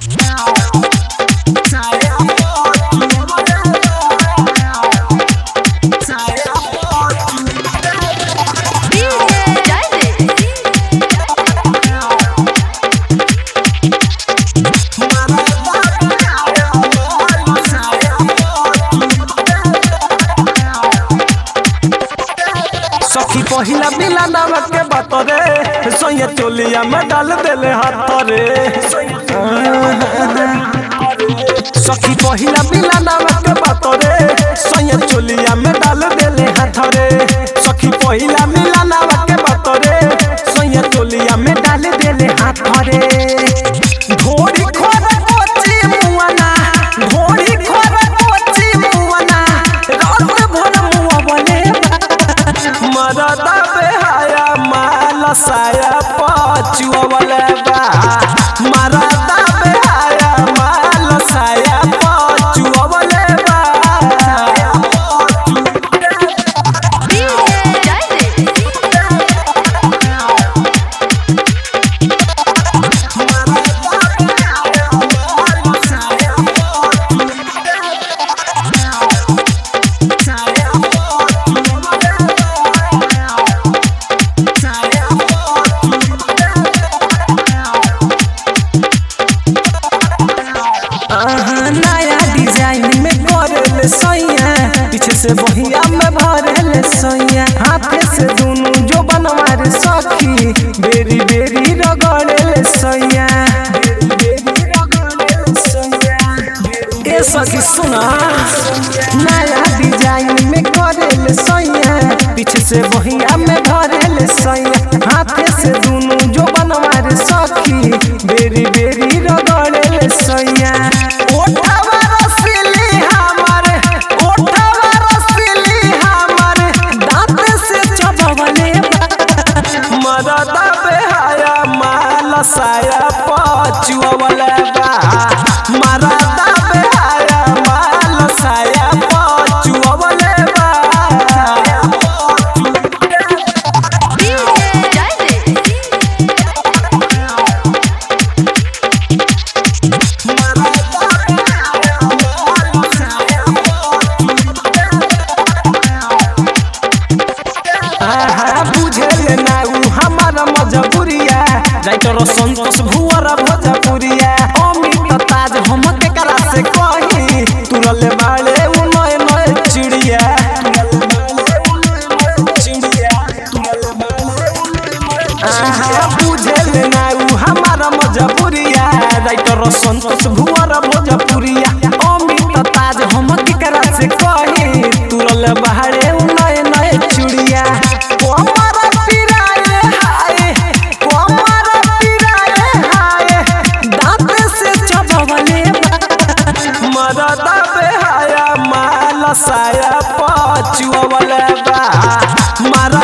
सखी पहिला मिला नमक के बात रे सोया चोलिया में डाल देले हाथ रे सखी पहिला मिला नमक के बात रे सोया चोलिया में डाल देले हाथ रे सखी पहिला मिला नमक के बात रे सोया चोलिया में डाल देले हाथ रे घोड़ी खोर कोची मुआना घोड़ी खोर कोची मुआना रात भर मुआ बने मरदा बेहाया माल साया पचुआ वाला बा मरदा बेहाया माल साया पचुआ वाला बा आहा, नया डिजाइन में करल सैया पीछे से बहिया में भरल सैया हाथे से दोनों जो बनवार सखी बेरी बेरी रगड़ल सैया ए सखी सुना नया डिजाइन में करल सैया पीछे से बहिया में भरल सैया हाथे से दोनों जो बनवार सखी बेरी बेरी रगड़ल सैया ओठवा रसीली हमर ओठवा रसीली हमर दांत से चबवले मरदा बेहाया माल साया पचुआ वाला बा मरदा बेहाया माल साया पचुआ वाला बा आहा बुझल ना उ हमार मजबूरिया राइटर संतोष भुवर भोजपुरिया अमित ताज हम के करा से कही तुरल बाड़े उ नए नए चिड़िया आहा बुझल ना उ हमार मजबूरिया राइटर संतोष भुवर भोजपुरिया अमित ताज हम के करा से कही तुरल बाड़े उ नए नए चिड़िया कोमर पिराए हाय कोमर पिराए हाय दांत से चबवले मरदा बेहाया माल साया पचुआ वाला बा मर